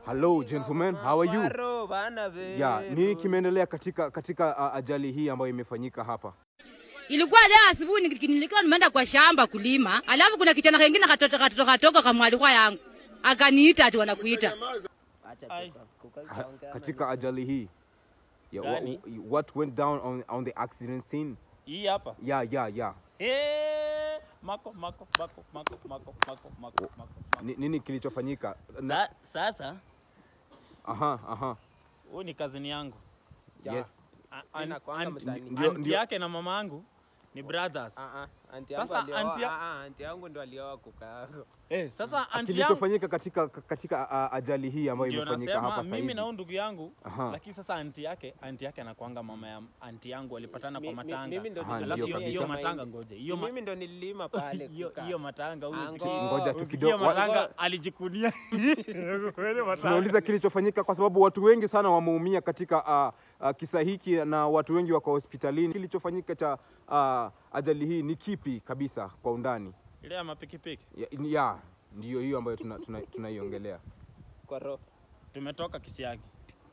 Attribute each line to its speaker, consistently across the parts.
Speaker 1: Hello gentlemen, how are you?
Speaker 2: Maro, bana be.
Speaker 1: Yeah, nini kimeendelea katika katika uh, ajali hii ambayo imefanyika hapa?
Speaker 3: Ilikuwa leo asubuhi niki- nilikuwa nimeenda kwa shamba kulima, alafu kuna kijana kengine katoto katoto katoka kamwalikwa yangu akaniita ati wanakuita.
Speaker 2: Acha
Speaker 4: Ai.
Speaker 2: kuka- kuka-
Speaker 1: Ka,
Speaker 2: kukaongea
Speaker 1: katika ajali hii yeah,
Speaker 4: Gani?
Speaker 1: wha- what went down on, on the accident scene?
Speaker 4: Hii hapa.
Speaker 1: Yeah, yeah, yeah.
Speaker 4: Eh, mako mako mako mako mako mako mako mako.
Speaker 1: Ni, nini kilichofanyika? Na-
Speaker 4: Sa, sasa
Speaker 1: Aha, aha.
Speaker 4: huyu ni kazini yangu.
Speaker 2: Ja.
Speaker 1: Yes.
Speaker 4: A-
Speaker 2: Mimi
Speaker 4: an-
Speaker 2: nakuanga
Speaker 4: an-
Speaker 2: msanii.
Speaker 1: Ndio-
Speaker 4: Anti
Speaker 1: ndio-
Speaker 4: yake na mama yangu ni brothers.
Speaker 2: Ah, ah, anti yangu
Speaker 4: Sasa
Speaker 2: alioa-
Speaker 4: anti ya-
Speaker 2: ah, ah, anti yangu ndo alioa kuka yako.
Speaker 4: Eh, sasa anti yangu
Speaker 1: Kilichofanyika katika katika uh, ajali hii ambayo
Speaker 4: ndio
Speaker 1: imefanyika
Speaker 4: nasema
Speaker 1: hapa sasa
Speaker 4: mimi
Speaker 1: hivi.
Speaker 4: na huyu ndugu yangu
Speaker 1: Aha.
Speaker 4: lakini sasa anti yake anti yake anakuanga mama ya anti yangu walipatana
Speaker 2: Mi-
Speaker 4: kwa
Speaker 2: mi-
Speaker 4: matanga
Speaker 2: mimi ndo
Speaker 1: Aha,
Speaker 2: nililima
Speaker 4: alafu hiyo
Speaker 1: ndio
Speaker 4: hiyo
Speaker 1: kabisa.
Speaker 4: matanga ngoje
Speaker 2: Si
Speaker 4: hiyo ma-
Speaker 2: mimi ndo nililima pale
Speaker 4: hiyo
Speaker 2: kuka.
Speaker 4: hiyo matanga huyu
Speaker 2: Ango.
Speaker 4: usikii-
Speaker 1: Ngoja tu
Speaker 4: usikii
Speaker 1: kidogo.
Speaker 4: hiyo matanga
Speaker 1: Wa-
Speaker 4: alijikunia Ile matanga.
Speaker 1: Tunauliza kilichofanyika kwa sababu watu wengi sana wameumia katika uh, uh, kisa hiki na watu wengi wako hospitalini. Kilichofanyika cha uh, ajali hii ni kipi kabisa kwa undani?
Speaker 4: ile ya mapikipiki
Speaker 1: Ya, ya ndiyo hiyo ambayo tunaiongelea tuna, tunaiongelea.
Speaker 2: Kwa roho.
Speaker 4: tumetoka Kisiagi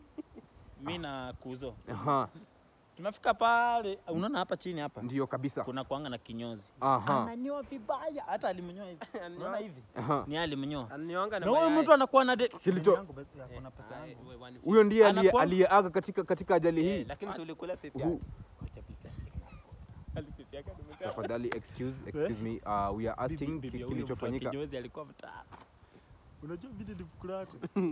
Speaker 4: mi na Kuzo
Speaker 1: Aha,
Speaker 4: tumefika pale, unaona hapa chini hapa
Speaker 1: ndiyo kabisa.
Speaker 4: kuna kuanga na kinyozi
Speaker 1: Aha,
Speaker 4: ananyoa vibaya, hata alimnyoa hivi, unaona hivi
Speaker 1: aha.
Speaker 4: ni yeye alimnyoa,
Speaker 2: Ananyoanga na
Speaker 4: na huyu
Speaker 2: mayai.
Speaker 4: mtu anakuwa na de...
Speaker 1: Kilicho-
Speaker 4: Yangu, baby, ako na pesa
Speaker 2: Ay,
Speaker 4: yangu.
Speaker 2: we, one
Speaker 1: Huyo ndiye aliye-
Speaker 4: Anakuwa-
Speaker 1: aliyeaga katika katika ajali
Speaker 2: fifty. Eh,
Speaker 1: hii.
Speaker 2: lakini si ulikula pipi
Speaker 1: Hu-
Speaker 2: yake.
Speaker 4: Acha pipi yake. Ali pipi yake amekaa.
Speaker 1: Tafadhali excuse excuse me uh, we are asking
Speaker 4: Bibi- bibi
Speaker 1: ki-
Speaker 4: ya huyo mtu wa
Speaker 1: kilichofanyika.
Speaker 4: kinyozi alikuwa mtaa. Unajua vile ni fukura yako.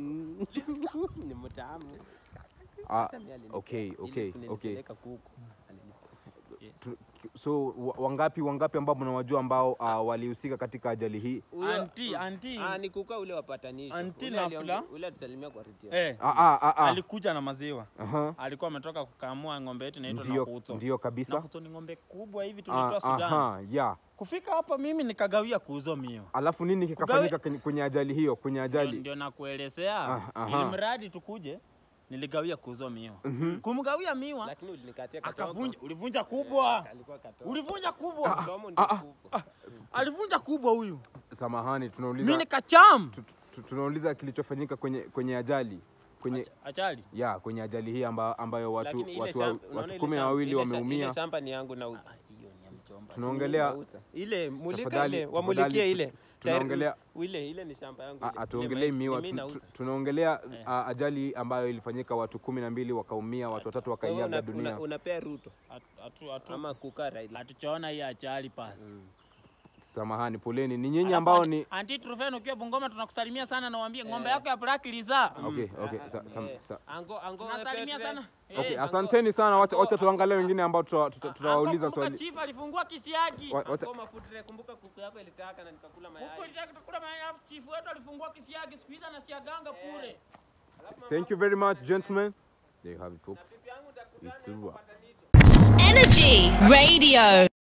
Speaker 2: Ni mtamu.
Speaker 1: Ah,
Speaker 2: Hata mimi alinipa.
Speaker 1: okay,
Speaker 2: Ile
Speaker 1: okay,
Speaker 2: siku
Speaker 1: okay.
Speaker 2: nilipeleka kuku. Alinipa.
Speaker 1: Tu- so wa- wangapi wangapi ambao mnawajua ambao uh, walihusika katika ajali hii?
Speaker 2: Huyo-
Speaker 4: Anti, anti.
Speaker 2: Ah, ni kuka ule wapatanisho.
Speaker 4: Anti
Speaker 2: Ule
Speaker 4: na
Speaker 2: aliongea-
Speaker 4: fula.
Speaker 2: Ule atusalimia kwa redio.
Speaker 4: Eh,
Speaker 1: Ah, ah, ah, ah.
Speaker 4: alikuja na maziwa.
Speaker 1: Aha.
Speaker 4: Alikuwa ametoka kukamua ng'ombe yetu inaitwa
Speaker 1: Ndio,
Speaker 4: Nakuto.
Speaker 1: ndio kabisa.
Speaker 4: Nakuto ni ng'ombe kubwa hivi
Speaker 1: Ah,
Speaker 4: tulitoa Sudan.
Speaker 1: aha, yeah.
Speaker 4: Kufika hapa mimi nikagawia kuuzo mio.
Speaker 1: Alafu nini kikafanyika kwenye, kwenye ajali hiyo? Kwenye
Speaker 4: Ndio,
Speaker 1: ajali
Speaker 4: ndio nakuelezea.
Speaker 1: Ah, aha.
Speaker 4: Ili mradi tukuje niligawia kuuzo miwa. Kumgawia miwa
Speaker 2: Lakini ulinikatia katoko.
Speaker 4: akavunja, ulivunja kubwa.
Speaker 2: Alikuwa katoko.
Speaker 4: Ulivunja kubwa.
Speaker 2: Mdomo ndio
Speaker 1: ah,
Speaker 2: kubwa.
Speaker 4: Alivunja kubwa huyu.
Speaker 1: samahani,
Speaker 4: Mimi
Speaker 1: tunauliza
Speaker 4: nikacham.
Speaker 1: tu- tu- tunauliza kilichofanyika kwenye kwenye ajali kwenye
Speaker 4: Achali.
Speaker 1: ya kwenye ajali hii amba, ambayo watu
Speaker 2: Lakini ile
Speaker 1: watu,
Speaker 2: shamba-
Speaker 1: wa-
Speaker 2: unaona
Speaker 1: watu
Speaker 2: ile
Speaker 1: kumi na
Speaker 2: shamba-
Speaker 1: wawili
Speaker 2: ile sha-
Speaker 1: wameumia.
Speaker 2: Ile shamba ni yangu nauza.
Speaker 4: Hiyo ni ya mjomba.
Speaker 1: Tunaongelea
Speaker 2: Nauza. Ile mulika
Speaker 1: Tafadhali,
Speaker 2: ile wamulikie
Speaker 1: tafadhali,
Speaker 2: ile.
Speaker 1: tu- tunaongelea-
Speaker 2: Tayari- ile ile ni shamba yangu.
Speaker 1: Ah,
Speaker 2: ile.
Speaker 1: hatuongelei
Speaker 2: Ile maiti,
Speaker 1: miwa,
Speaker 2: ni
Speaker 1: tu-
Speaker 2: mimi
Speaker 1: tu-
Speaker 2: nauza.
Speaker 1: tunaongelea ah, ajali ambayo ilifanyika, watu kumi na mbili wakaumia, watu watatu
Speaker 2: Kwa hiyo
Speaker 1: wakaiaga
Speaker 2: una-
Speaker 1: dunia.
Speaker 2: una- unapea Ruto
Speaker 4: Atu atu
Speaker 2: ama kukaa Raila.
Speaker 4: hatuchaona hii achali pasi.
Speaker 1: Samahani, poleni. Ni nyinyi
Speaker 4: Alafu
Speaker 1: ambao
Speaker 4: anti-
Speaker 1: ni
Speaker 4: Anti Trufen ukiwa Bungoma tunakusalimia sana na waambie ng'ombe yako ya Black Liza.
Speaker 1: okay, okay,
Speaker 2: Ah,
Speaker 1: sa,
Speaker 2: ah,
Speaker 1: sa,
Speaker 2: eh,
Speaker 1: sa,
Speaker 2: Ango ango
Speaker 4: Tunasalimia
Speaker 2: Petre.
Speaker 4: sana.
Speaker 1: okay,
Speaker 4: Eh,
Speaker 1: asanteni sana. Wacha wacha tuangalie wengine ambao tuta- tuta- tutawauliza
Speaker 4: Anko, kumbuka
Speaker 1: swali.
Speaker 4: Chief alifungua kisiagi.
Speaker 1: Wa- wacha-
Speaker 2: Ango mafutre kumbuka kuku yako ilitaka na nikakula
Speaker 4: Huko
Speaker 2: mayai.
Speaker 4: ilitaka tukula mayai alafu chief wetu alifungua kisiagi siku hizi anasiaganga pure.
Speaker 1: Thank you very much, gentlemen. There you have it, folks.
Speaker 2: Bibi yangu utakutana
Speaker 1: It's over.
Speaker 2: patanisho.
Speaker 5: Energy Radio.